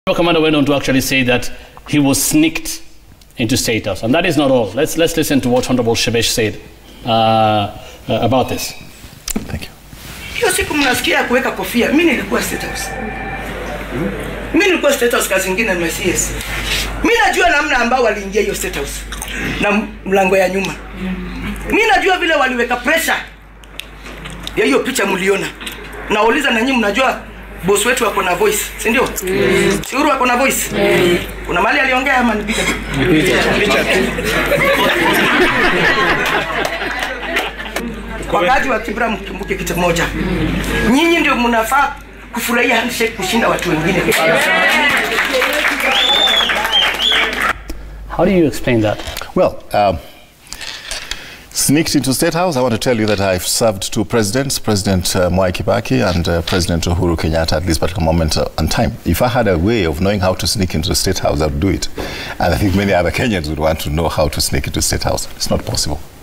Commander went on to actually say that he was sneaked into State House. And that is not all. Let's, let's listen to what Honorable Shebesh said uh, uh, about this. Thank you. Hiyo siku mnasikia kuweka kofia, mimi nilikuwa State House. Mimi nilikuwa State House kazi nyingine na CS. Mimi najua namna ambao waliingia hiyo State House na mlango ya nyuma. Mimi najua vile waliweka pressure ya hiyo picha mliona. Nauliza na nyinyi mnajua boss wetu wako na voice, si ndio? Si Uhuru wako na voice? Kuna mahali aliongea ama ni picha tu? Wakati wa Kibra mkumbuke kitu moja. Nyinyi ndio mnafaa kufurahia handshake kushinda watu wengine. How do you explain that? Well, um, sneaked into State House, I want to tell you that I've served two presidents, President uh, Mwai Kibaki and uh, President Uhuru Kenyatta at this particular moment uh, and time. If I had a way of knowing how to sneak into the State House, I would do it. And I think many other Kenyans would want to know how to sneak into State House. It's not possible.